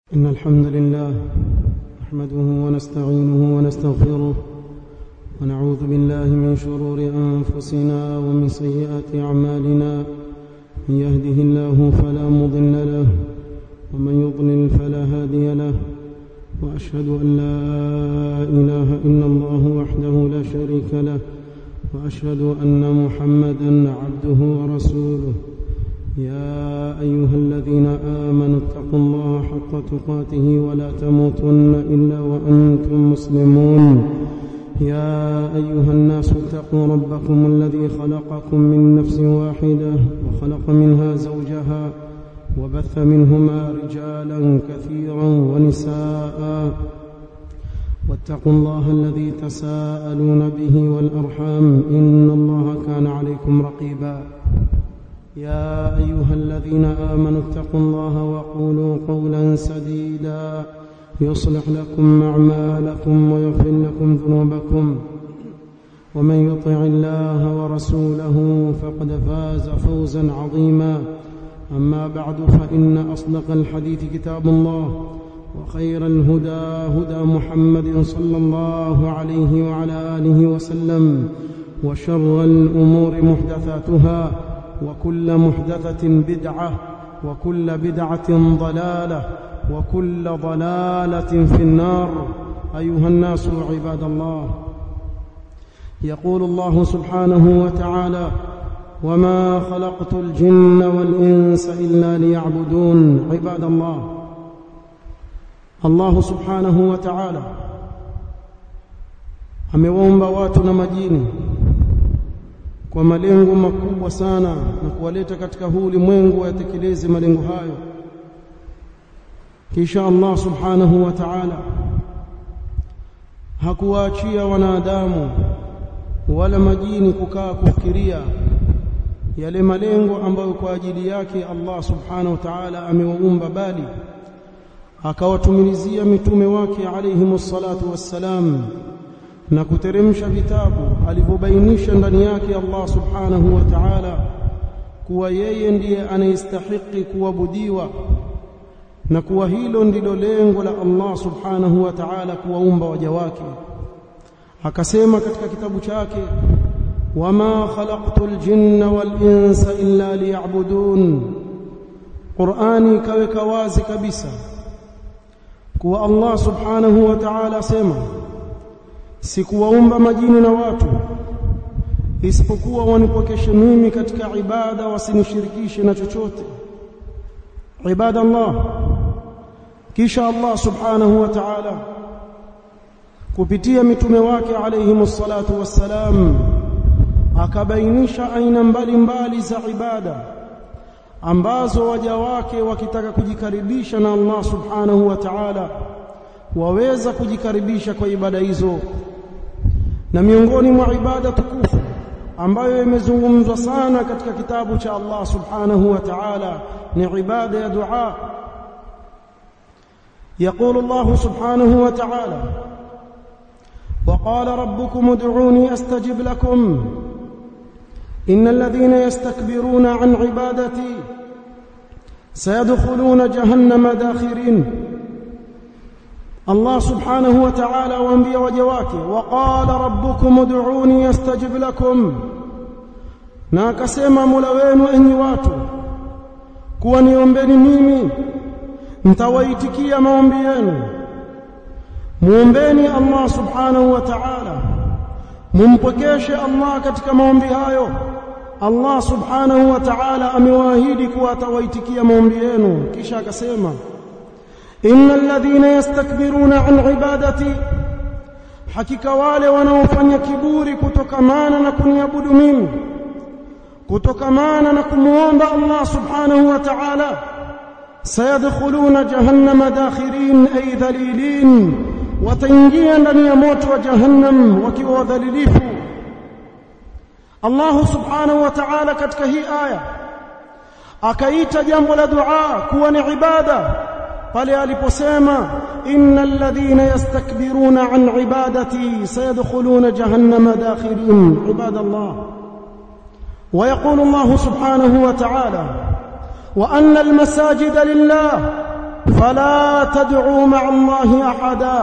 إن الحمد لله نحمده ونستعينه ونستغفره ونعوذ بالله من شرور أنفسنا ومن سيئات أعمالنا من يهده الله فلا مضل له ومن يضلل فلا هادي له وأشهد أن لا إله إلا الله وحده لا شريك له وأشهد أن محمدا عبده ورسوله يا أيها الذين آمنوا اتقوا الله حق تقاته ولا تموتن إلا وأنتم مسلمون يا أيها الناس اتقوا ربكم الذي خلقكم من نفس واحدة وخلق منها زوجها وبث منهما رجالا كثيرا ونساء واتقوا الله الذي تساءلون به والأرحام إن الله كان عليكم رقيبا يا أيها الذين آمنوا اتقوا الله وقولوا قولا سديدا يصلح لكم أعمالكم ويغفر لكم ذنوبكم ومن يطع الله ورسوله فقد فاز فوزا عظيما أما بعد فإن أصدق الحديث كتاب الله وخير الهدى هدى محمد صلى الله عليه وعلى آله وسلم وشر الأمور محدثاتها وكل محدثة بدعة وكل بدعة ضلالة وكل ضلالة في النار أيها الناس عباد الله يقول الله سبحانه وتعالى وما خلقت الجن والإنس إلا ليعبدون عباد الله الله سبحانه وتعالى amewaumba watu na majini kwa malengo makubwa sana na kuwaleta katika huu ulimwengu wayatekeleze malengo hayo kisha Allah subhanahu wa ta'ala hakuwaachia wanadamu wala majini kukaa kufikiria yale malengo ambayo kwa ajili yake Allah subhanahu wa ta'ala amewaumba bali akawatumilizia mitume wake alayhimus salatu wassalam na kuteremsha vitabu alivyobainisha ndani yake Allah subhanahu wa ta'ala kuwa yeye ndiye anayestahiki kuabudiwa na kuwa hilo ndilo lengo la Allah subhanahu wa ta'ala kuwaumba waja wake akasema katika kitabu chake wama khalaqtul jinna wal insa illa liya'budun Qur'ani kaweka wazi kabisa kuwa Allah subhanahu wa ta'ala asema sikuwaumba majini na watu isipokuwa wanipokeshe mimi katika ibada wasinishirikishe na chochote ibada Allah kisha Allah subhanahu wa ta'ala kupitia mitume wake alayhimus salatu wassalam akabainisha aina mbalimbali za ibada ambazo waja wake wakitaka kujikaribisha na Allah subhanahu wa ta'ala waweza kujikaribisha kwa ibada hizo na miongoni mwa ibada tukufu ambayo imezungumzwa sana katika kitabu cha Allah subhanahu wa ta'ala ni ibada ya dua يقول الله سبحانه وتعالى وقال ربكم ادعوني استجب لكم ان الذين يستكبرون عن عبادتي سيدخلون جهنم داخرين الله سبحانه وتعالى وانبياء وجواكه وقال ربكم ادعوني استجب لكم na akasema Mola wenu enyi watu kuwa niombeni mimi nitawaitikia maombi yenu muombeni Allah subhanahu wa ta'ala mumpokeshe Allah katika maombi hayo Allah subhanahu wa ta'ala amewaahidi kuwa atawaitikia maombi yenu kisha akasema innal ladhina yastakbiruna an ibadati hakika wale wanaofanya kiburi kutokamana na kuniabudu mimi kutokamana na kumuomba Allah subhanahu wa ta'ala sayadkhuluna jahannama dakhirin ay dhalilin wataingia ndani ya moto wa jahannam wakiwa wadhalilifu Allah subhanahu wa ta'ala katika hii aya akaita jambo la dua kuwa ni ibada pale aliposema innal ladhina yastakbiruna an ibadati sayadkhuluna jahannama dakhirin ibadallah ويقول الله سبحانه وتعالى وان المساجد لله fala tad'u ma'a Allahi ahada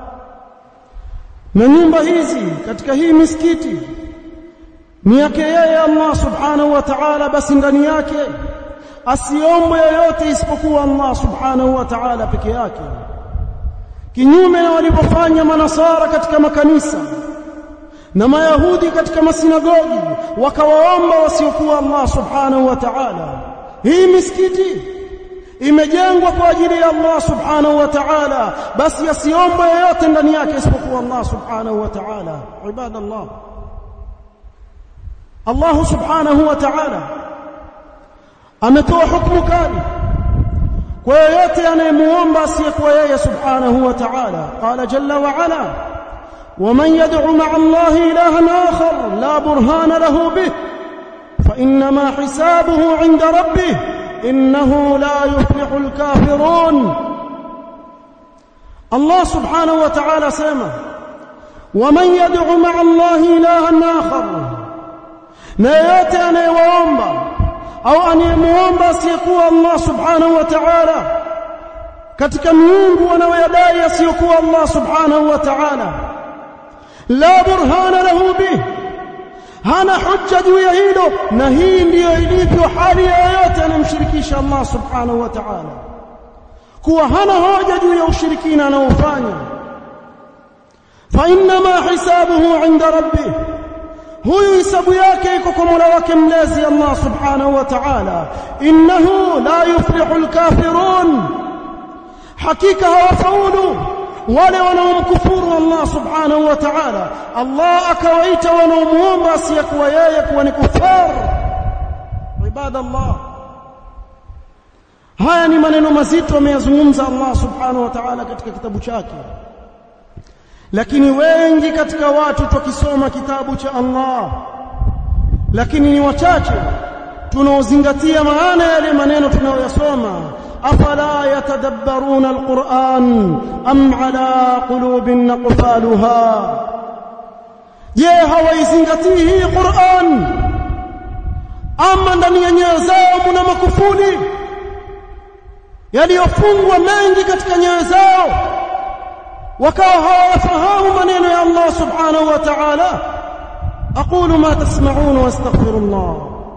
na nyumba hizi katika hii misikiti ni yake yeye Allah subhanahu wa ta'ala basi ndani yake asiombe yoyote isipokuwa Allah subhanahu wa ta'ala peke yake kinyume na walivyofanya manasara katika makanisa na mayahudi katika masinagogi wakawaomba wasiokuwa Allah subhanahu wa ta'ala hii misikiti imejengwa kwa ajili ya Allah subhanahu wa ta'ala basi asiombe yoyote ndani yake isipokuwa Allah subhanahu wa ta'ala ibadallah Allah subhanahu wa ta'ala ametoa hukumu kali kwa yoyote anayemuomba asiyekuwa yeye subhanahu wa ta'ala qala jalla wa ala ومن يدع مع الله إلها آخر لا برهان له به فإنما حسابه عند ربه إنه لا يفلح الكافرون الله سبحانه وتعالى سيما ومن يدع مع الله إلها آخر نيات أن يوامبا أو أن يموامبا سيكون الله سبحانه وتعالى katika miungu wanaoyadai asiyokuwa Allah subhanahu wa ta'ala la burhana lahu bih hana hujja juu ya hilo na hii ndiyo ilivyo hali ya yoyote anamshirikisha Allah subhanahu wa ta'ala kuwa hana hoja juu ya ushirikina anaofanya fa inma hisabuhu inda rabbih huyu hisabu yake iko kwa Mola wake mlezi Allah subhanahu wa ta'ala innahu la yuflihu alkafirun hakika hawafaulu wale wanaomkufuru Allah subhanahu wa ta'ala Allah akawaita wanaomuomba asiyekuwa yeye kuwa ni kufar ibadallah haya ni maneno mazito ameyazungumza Allah subhanahu wa ta'ala katika kitabu chake lakini wengi katika watu tukisoma kitabu cha Allah lakini ni wachache tunaozingatia maana yale maneno tunayoyasoma afala yatadabbaruna alquran am ala qulubin naqfaluha je hawaizingatii hii Qur'an ama ndani ya nyoyo zao mna makufuli yaliyofungwa mengi katika nyoyo zao wakawa hawafahamu maneno ya Allah subhanahu wa ta'ala aqulu ma tasma'un wastaghfirullah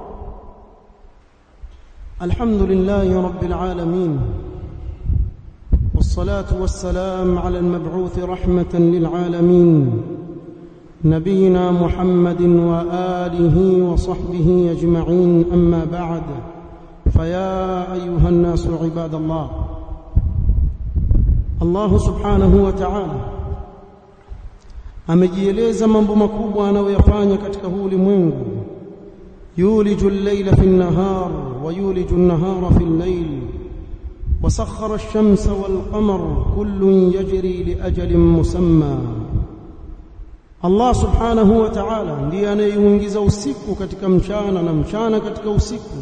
الحمد لله رب العالمين والصلاة والسلام على المبعوث رحمة للعالمين نبينا محمد وآله وصحبه أجمعين أما بعد فيا أيها الناس عباد الله الله سبحانه وتعالى amejieleza mambo makubwa anayoyafanya katika huu ulimwengu يولج الليل في النهار ويولج النهار في الليل وسخر الشمس والقمر كل يجري لأجل مسمى Allah subhanahu wa ta'ala ndiye anayeuingiza usiku katika mchana na mchana katika usiku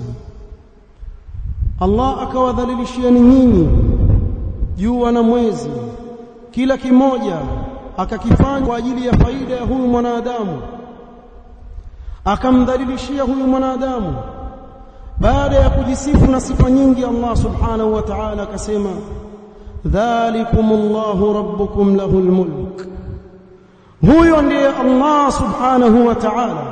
Allah akawadhalilishieni nyinyi jua na mwezi kila kimoja akakifanya kwa ajili ya faida ya huyu mwanadamu akamdhalilishia huyu mwanadamu baada ya kujisifu na sifa nyingi Allah subhanahu wa ta'ala akasema dhalikumullahu rabbukum lahul mulk huyo ndiye Allah subhanahu wa ta'ala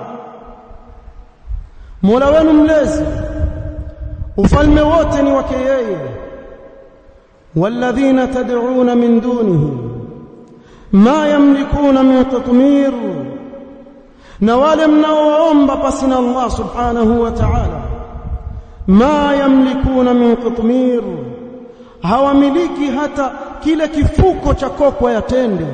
Mola wenu mlezi ufalme wote ni wake yeye walladhina tad'una min dunihi ma yamlikuna min qitmir na wale mnaoomba pasi na Allah subhanahu wa ta'ala ma yamlikuna min qitmir hawamiliki hata kile kifuko cha kokwa ya tende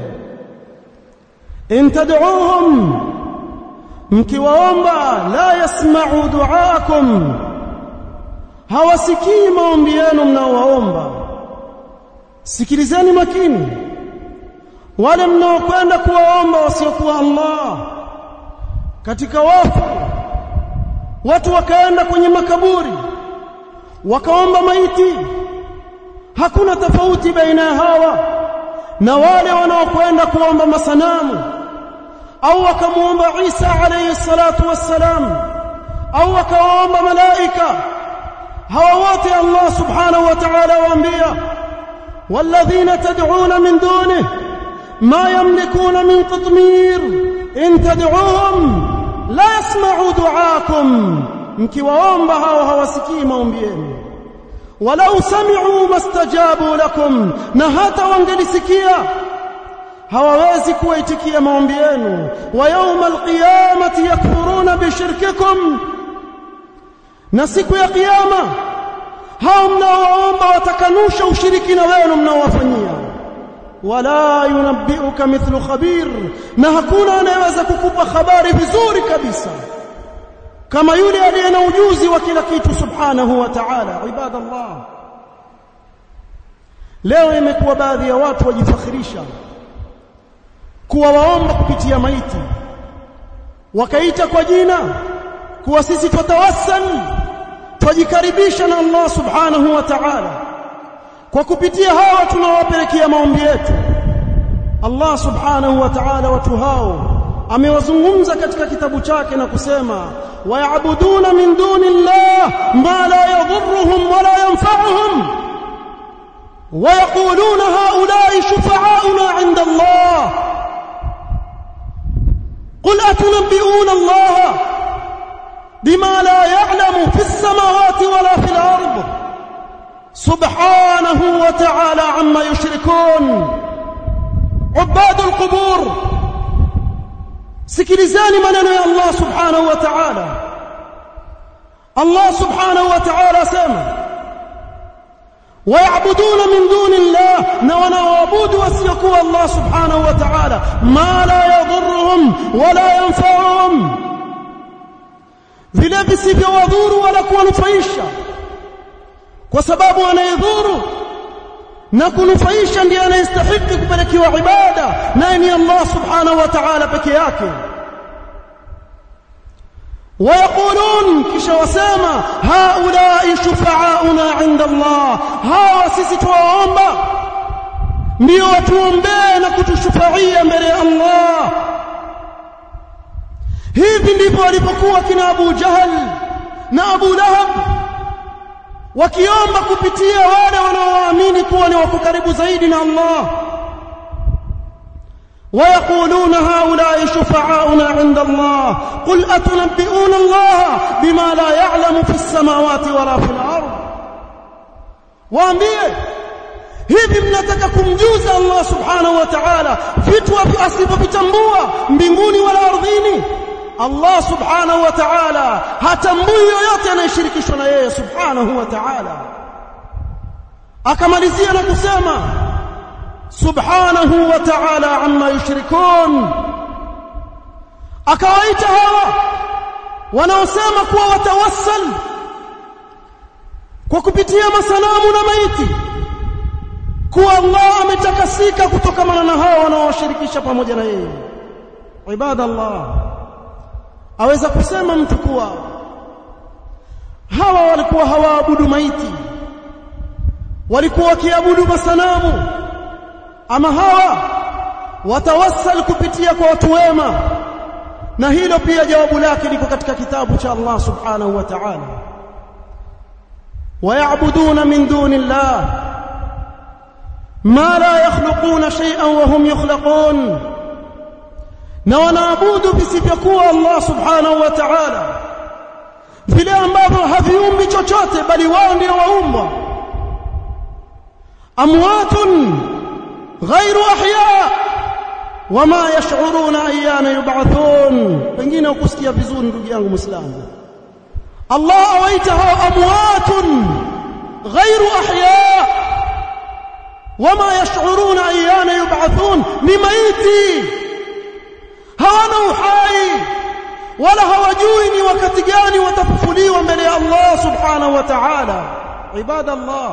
in tad'uuhum mkiwaomba la yasma'u du'aakum hawasikii maombi yenu mnaowaomba sikilizeni makini wale mnaokwenda kuwaomba wasiokuwa Allah katika wafu watu wakaenda kwenye makaburi wakaomba maiti hakuna tofauti baina ya hawa na wale wanaokwenda kuomba masanamu au wakamuomba Isa alayhi salatu wassalam au wakaomba malaika hawa wote Allah subhanahu wa ta'ala waambia والذين تدعون من دونه ما يملكون من قطمير إن تدعوهم لا يسمعوا دعاكم mkiwaomba hao hawasikii maombi yenu walau sami'u mastajabu lakum na hata wangelisikia hawawezi kuwaitikia maombi yenu wa yawma alqiyamati yakfuruna bishirkikum na siku ya kiyama hao mnaowaomba watakanusha ushirikina wenu mnaowafanyia wala yunabbiuka mithlu khabir na hakuna anayeweza kukupa habari vizuri kabisa kama yule aliye na ujuzi wa kila kitu subhanahu wa ta'ala ibadallah leo imekuwa baadhi ya watu wajifakhirisha kuwa waomba kupitia maiti wakaita kwa jina kuwa sisi tutawassal tujikaribisha na Allah subhanahu wa ta'ala kwa kupitia hawa tunawapelekea maombi yetu Allah subhanahu wa ta'ala watu hao amewazungumza katika kitabu chake na kusema wayabuduna min duni llah ma la yadhurruhum wala yanfa'uhum ويقولون هؤلاء شفعاؤنا عند الله قل أتنبئون الله بما لا يعلم في السماوات ولا في الأرض سبحانه وتعالى عما يشركون عباد القبور sikilizeni maneno ya Allah subhanahu wa ta'ala Allah subhanahu wa ta'ala asema wayabuduna min duni llah na wanaoabudu wasiokuwa Allah subhanahu wa ta'ala ma la yadhurruhum wala yanfa'uhum vile visivyowadhuru wala kuwanufaisha kwa sababu anayedhuru na kunufaisha ndiye anayestahili kupelekewa ibada naye ni Allah subhanahu wa ta'ala peke yake ويقولون kisha wasema haulai shufa'auna 'inda Allah hawa sisi tuwaomba ndio watuombee na kutushufaia mbele ya Allah hivi ndivyo walipokuwa kina Abu Jahal na Abu Lahab wakiomba kupitia wale wanaoamini kuwa ni wako karibu zaidi na Allah ويقولون هؤلاء شفعاؤنا عند الله قل أتنبئون الله بما لا يعلم في السماوات ولا في الأرض waambie hivi mnataka kumjuza Allah subhanahu wa ta'ala vitu asivyovitambua mbinguni wala ardhini Allah subhanahu wa ta'ala hatambui yoyote anayeshirikishwa na yeye subhanahu wa ta'ala akamalizia na kusema subhanahu wa ta'ala amma yushrikun akawaita hawa wanaosema kuwa watawassal kwa kupitia masanamu na maiti kuwa Allah ametakasika kutokana na hawa wanaowashirikisha pamoja na yeye ibadallah aweza kusema mtu kuwa hawa walikuwa hawaabudu maiti walikuwa wakiabudu masanamu ama hawa watawassal kupitia kwa watu wema na hilo pia jawabu lake liko katika kitabu cha Allah subhanahu wa ta'ala ويعبدون من دون الله ما لا يخلقون شيئا وهم يخلقون na wanaabudu visivyokuwa Allah subhanahu wa ta'ala vile ambavyo haviumbi chochote bali wao ndio waumba amwatun ghairu ahya wama yash'uruna ayyana yub'athun pengine ukusikia vizuri ndugu yangu muislamu Allah awaita hao amwatun ghairu ahya wama yash'uruna ayyana yub'athun ni maiti hawana uhai wala hawajui ni wakati gani watafufuliwa mbele ya Allah subhanahu wa ta'ala ibadallah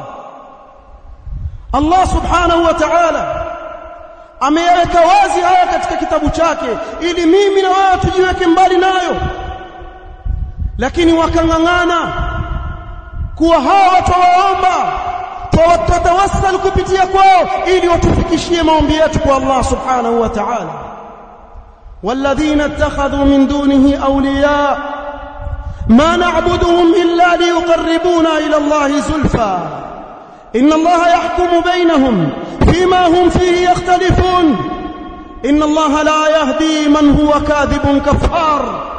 Allah subhanahu wa ta'ala ameyaweka wazi haya katika kitabu chake ili mimi na wewe tujiweke mbali nayo lakini wakang'ang'ana kuwa hawa twawaomba twatawassal kupitia kwao ili watufikishie maombi yetu kwa Allah subhanahu wa ta'ala والذين اتخذوا من دونه أولياء ما نعبدهم إلا ليقربونا إلى الله زلفى inna allaha yahkumu bainahum fima hum fihi yakhtalifun inna allaha la yahdi man huwa kadhibun kafar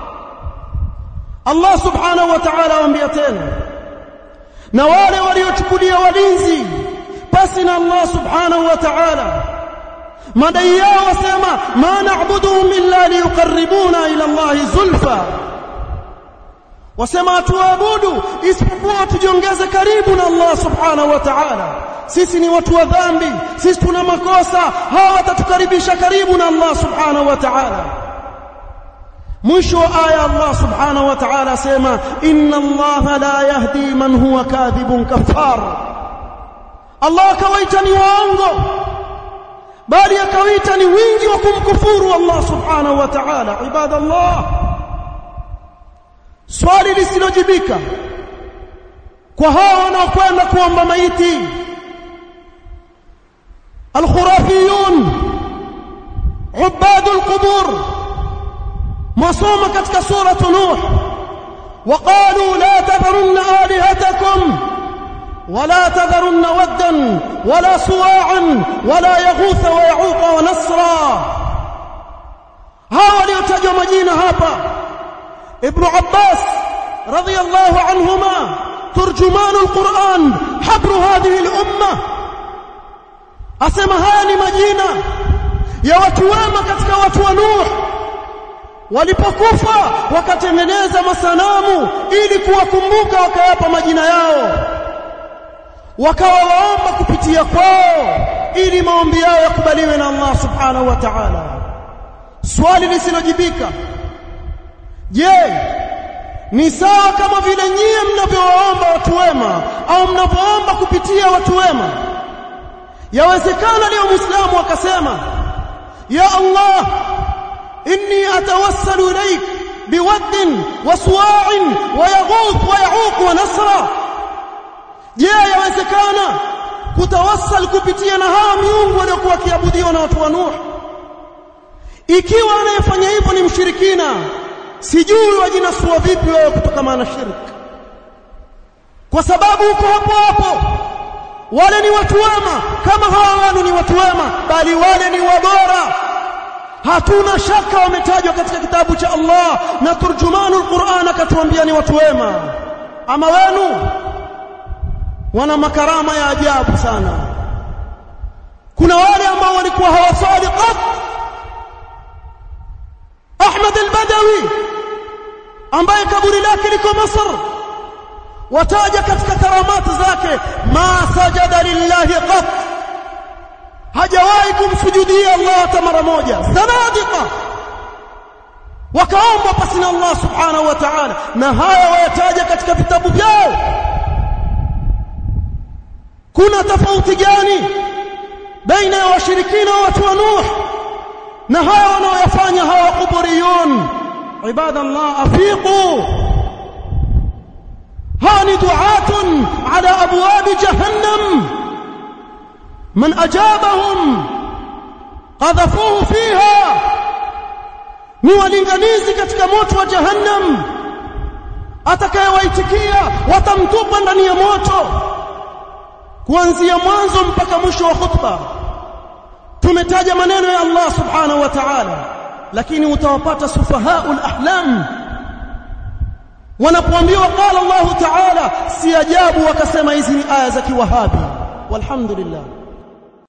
Allah subhanahu wa ta'ala waambia tena na wale waliochukulia walinzi pasi na Allah subhanahu wa ta'ala madai yao wasema ma na'buduhum illa liyuqarribuna ila Allah zulfa wasema tuabudu isipokuwa tujiongeze karibu na Allah subhanahu wa ta'ala sisi ni watu wa dhambi sisi tuna makosa hawa watatukaribisha karibu na Allah subhanahu wa ta'ala mwisho wa aya Allah subhanahu wa ta'ala asema inna Allah la yahdi man huwa kadhibun kafar Allah akawaita ni waongo bali akawaita ni wingi wa kumkufuru Allah subhanahu wa ta'ala ibadallah swali lisilojibika kwa hao wanaokwenda kuomba maiti alkhurafiyun ubadul qubur masoma katika sura nuh وقالوا لا تذرن آلهتكم ولا تذرن ودا ولا سواعا ولا يغوث ويعوق ونسرا هاو waliotajwa majina hapa ابن عباس رضي الله عنهما ترجمان القرآن حبر هذه الأمة أسمى هاني مجينة يا watu wema katika watu wa Nuh walipokufa wakatengeneza masanamu ili kuwakumbuka wakayapa majina yao wakawa waomba kupitia kwao ili maombi yao yakubaliwe na Allah subhanahu wa ta'ala swali lisilojibika je ni sawa kama vile nyie mnavyowaomba watu wema au mnavyoomba kupitia watu wema yawezekana leo muislamu akasema ya Allah inni atawassalu ilaik biwadd wa suwa'in wa yaghuth wa ya'uq wa nasra je yawezekana kutawassal kupitia na hawa miungu waliokuwa wakiabudiwa na watu wa Nuh ikiwa anayefanya hivyo ni mshirikina sijui wajinasua vipi wao kutokana na shirki kwa sababu uko hapo hapo wale ni watu wema kama hawa wanu ni watu wema bali wale ni wabora hatuna shaka wametajwa katika kitabu cha Allah na turjumanul Qur'an akatuambia ni watu wema ama wenu wana makarama ya ajabu sana kuna wale ambao walikuwa hawasali qat Ahmad al-Badawi ambaye kaburi lake liko Masr wataja katika karamati zake ma sajada lillahi qat hajawahi kumsujudia Allah hata mara moja zanadiqa wakaomba pasi na Allah subhanahu wa ta'ala na haya wayataja katika vitabu vyao kuna tofauti gani baina ya washirikina wa watu wa Nuh na haya wanaoyafanya hawa kuburiyun ibadallah afiqu hani du'atun ala abwab jahannam man ajabahum qadhafuhu fiha ni walinganizi katika moto wa jahannam atakayewaitikia watamtupa ndani ya moto kuanzia mwanzo mpaka mwisho wa khutba tumetaja maneno ya Allah subhanahu wa ta'ala lakini utawapata sufahaul ahlam wanapoambiwa qala Allah ta'ala si ajabu wakasema hizi ni aya za kiwahabi walhamdulillah